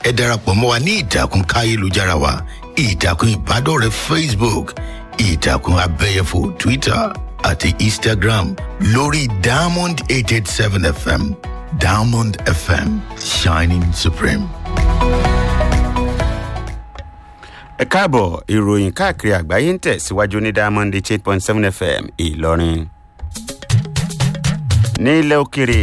ẹ darapọ̀ mọ́ wa ní ìtàkùn káyélujára wa ìtàkùn ìbádọ́rẹ̀ẹ́ facebook ìtàkùn abẹ́yẹfò twitter àti instagram lórí diamond eight eight seven fm diamond fm shining supreme. ẹ káàbọ̀ ìròyìn káàkiri àgbáyé ń tẹ̀síwájú ní diamond eight point seven fm ìlọrin. ní ilẹ̀ òkèrè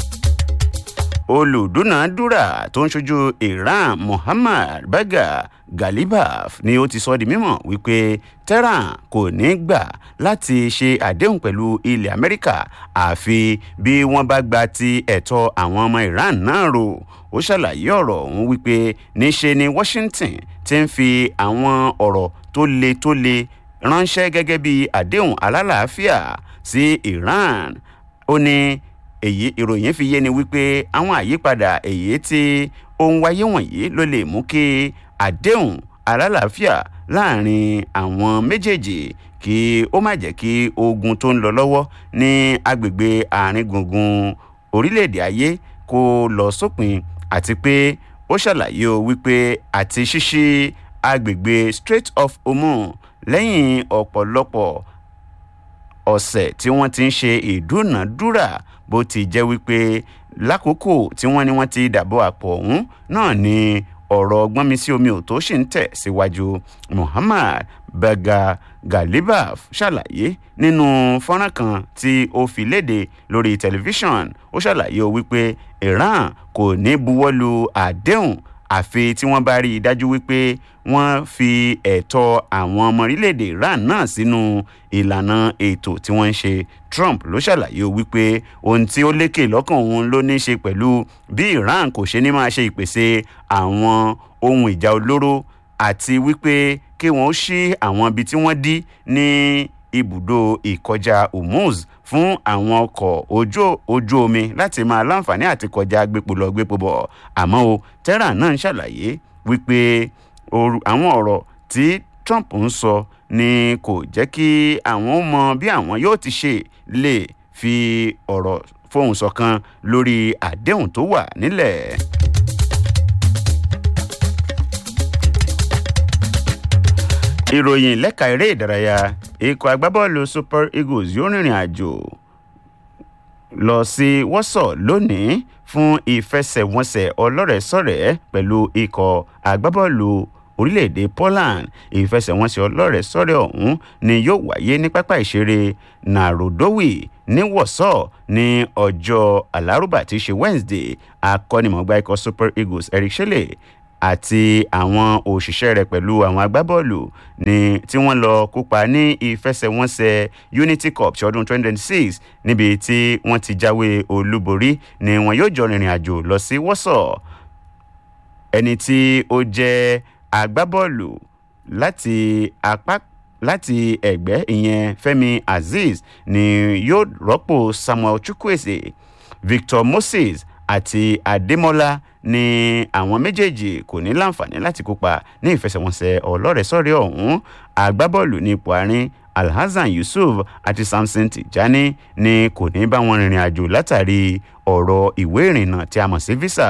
olùdúnàádúrà tó ń ṣojú iran muhammad baga galibaf ni ó ti sọ di mímọ̀ wípé tehran kò ní gbà láti ṣe àdéhùn pẹ̀lú ilẹ̀ amẹ́ríkà àfi bí wọ́n bá gba ti ẹ̀tọ́ àwọn ọmọ iran náà rò ó ṣàlàyé ọ̀rọ̀ ọ̀hún wípé níṣe ni washington ti ń fi àwọn ọ̀rọ̀ tó le tó le ránṣẹ́ gẹ́gẹ́ bí àdéhùn alálàáfíà sí iran ó ní èyí ìròyìn fi yé ni wípé àwọn àyípadà èyí tí ó ń wáyé wọ̀nyí ló lè mú kí àdéhùn alálàáfíà láàrin àwọn méjèèjì kí ó má jẹ́ kí ogun tó ń lọ lọ́wọ́ ní agbègbè àárín gbùngbùn orílẹ̀-èdè ayé kó lọ sópin àti pé ó ṣàlàyé o wípé àti ṣíṣí agbègbè strait of hormone lẹ́yìn ọ̀pọ̀lọpọ̀ ọ̀sẹ̀ tí wọ́n ti ń ṣe ìdúnàdúrà bó ti jẹ́ wípé lákòókò tí wọ́n ní wọ́n ti dàbọ̀ àpò ọ̀hún náà ni ọ̀rọ̀ gbọ́nmi sí omi ò tó ṣì ń tẹ̀ síwájú muhammad baga galibaf ṣàlàyé nínú fọ́nrán kan tí ó fi léde lórí tẹlifíṣàn ó ṣàlàyé o wípé iran kò ní buwọ́lu àdéhùn àfi tí wọ́n bá rí i dájú wípé wọ́n fi ẹ̀tọ́ àwọn ọmọ orílẹ̀-èdè iran náà sínú ìlànà ètò tí wọ́n ń ṣe trump ló ṣàlàyé wípé ohun tí ó lékè lọ́kàn òun ló ní í ṣe pẹ̀lú bí iran kò ṣe ní máa ṣe ìpèsè àwọn ohun ìjà olóró àti wípé kí wọ́n ó ṣí àwọn ibi tí wọ́n dí ní ibùdó ìkọjá hormuz fún àwọn ọkọ̀ ojú ojú omi láti máa láǹfààní àti kọjá gbépo lọ gbépo bọ̀ àmọ́ o tehran náà ń ṣàlàyé wípé àwọn ọ̀rọ̀ tí trump ń sọ ni kò jẹ́ kí àwọn mọ bí àwọn yóò ti ṣe lè fi ọ̀rọ̀ fohùn ṣọ̀kan lórí àdéhùn tó wà nílẹ̀. ìròyìn lẹ́ka eré ìdárayá ikọ̀ agbábọ́ọ̀lù super eagles yóò rìnrìn àjò lọ sí wọ́sọ̀ lónìí fún ìfẹsẹ̀wọnsẹ̀ ọlọ́rẹ̀ẹ́sọ̀rẹ́ pẹ̀lú ikọ̀ agbábọ́ọ̀lù orílẹ̀-èdè poland ìfẹsẹ̀wọnsẹ̀ ọlọ́rẹ̀ẹ́sọ̀rẹ́ ọ̀hún ni yóò wáyé ní pápá ìṣeré narodowi ní wọ́sọ̀ ní ọjọ́ alárùbá tí í ṣe wednesday akọ́nimọ̀gbá ikọ̀ super eagles eric shelley àti àwọn òṣìṣẹ́ rẹ̀ pẹ̀lú àwọn agbábọ́ọ̀lù ní tí wọ́n lọ kópa ní ìfẹsẹ̀wọnsẹ̀ unity cup ti ọdún 2026 níbi tí wọ́n ti jáwé olúborí ni wọn yóò jọ rìnrìn àjò lọ sí wọ́sọ̀ ẹni tí ó jẹ́ agbábọ́ọ̀lù láti apá láti ẹ̀gbẹ́ ìyẹn fẹ́mi azeez ni yóò rọ́pò samuel chukwueze victor moses àti adémọlá ni àwọn méjèèjì kò ní láǹfààní láti kópa ní ìfẹsẹ̀wọnsẹ̀ ọlọ́rẹ̀ẹ́sọ̀rẹ́ ọ̀hún agbábọ́ọ̀lù ní ipò àárín alhassan yusuf àti samson tijani ni kò ní bá wọn rìnrìn àjò látàrí ọ̀rọ̀ ìwé ìrìnnà tí a mọ̀ sí visa.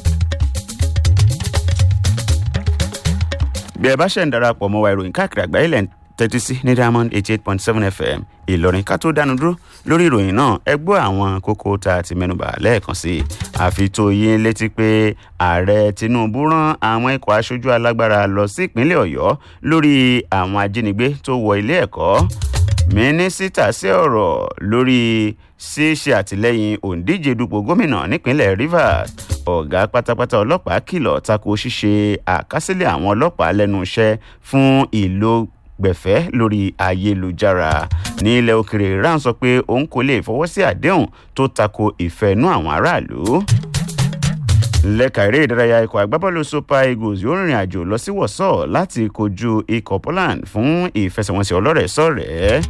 bí ẹ bá ṣe ń darapọ̀ mọ́ wa ìròyìn káàkiri àgbáyé lẹ́ń tẹ́tí sí ní diamond eighty eight point seven fm ìlọrin ká tó dánu dúró lórí ìròyìn náà ẹ gbọ́ àwọn kókó tá a ti mẹ́nuba lẹ́ẹ̀kan sí i àfi tó yín létí pé ààrẹ tinubu rán àwọn ikọ̀ aṣojú alágbára lọ sí ìpínlẹ̀ ọ̀yọ́ lórí àwọn ajínigbé tó wọ ilé ẹ̀kọ́ mínísítà sí ọ̀rọ̀ lórí ṣíṣe àtìlẹ́yìn òǹdíje dupò gómìnà nípínlẹ̀ rivers ọ̀gá pátápátá ọlọ́pàá kìlọ̀ tako ṣíṣe àkásílẹ̀ àwọn ọlọ́pàá lẹ́nu iṣẹ́ fún ìlò gbẹ̀fẹ́ lórí ayélujára ní ilẹ̀ òkèrè iran sọ pé òun kò lè fọwọ́ sí àdéhùn tó tako ìfẹ́nú àwọn aráàlú lẹ́ka eré ìdárayá ikọ̀ agbábọ́ọ̀lù super eagles yóò rìnrìn àjò lọ sí wọ̀sọ̀ láti kojú ikọ̀ poland fún ìfẹsẹ̀wọnsẹ̀ ọlọ́rẹ̀ẹ́sọ̀rẹ́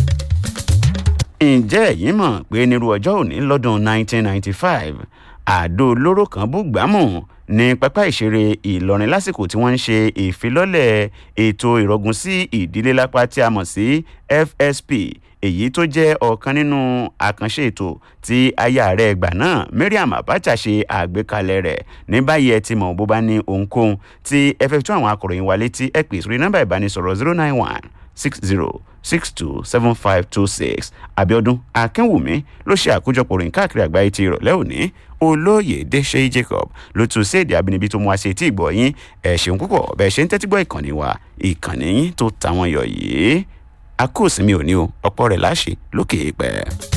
ǹjẹ́ ẹ̀yin mọ̀ pé nírú ọjọ́ òní lọ́dún 1995 àdó olóró kan bú gbámù ní pápá ìṣeré ìlọrin lásìkò tí wọ́n ń ṣe ìfilọ́lẹ̀ ètò ìrọ̀gùn sí ìdílé lápá tí a mọ̀ sí fsp èyí tó jẹ́ ọ̀kan nínú àkànṣe ètò tí aya rẹ̀ gbà náà mariam abacha ṣe àgbékalẹ̀ rẹ̀ ní báyìí ẹ ti mọ̀ bó bá ní ohunkóhun tí ẹ fẹ́ fi tún àwọn akọ̀ròyìn wa létí ẹ pè sórí nọ́mbà ìbánisọ̀rọ̀ zero nine one six zero six two seven five two six abiodun akínwùmí ló ṣe àkójọpọ̀ ròyìn káàkiri àgbáyé ti ìrọ̀lẹ́ òní olóyèdè ṣe jacob ló tún sí èdè abínibí tó mú wá sí etí ìgbọ̀ yín ẹ̀ ṣeun púpọ̀ bẹ́ẹ̀ ṣe ń tẹ́tí gbọ́ ìkànnì wa ìkànnì yín tó tàwọn yọ̀ yìí a kò sinmi òní o ọ̀pọ̀ rẹ̀ láṣẹ lókè pẹ́.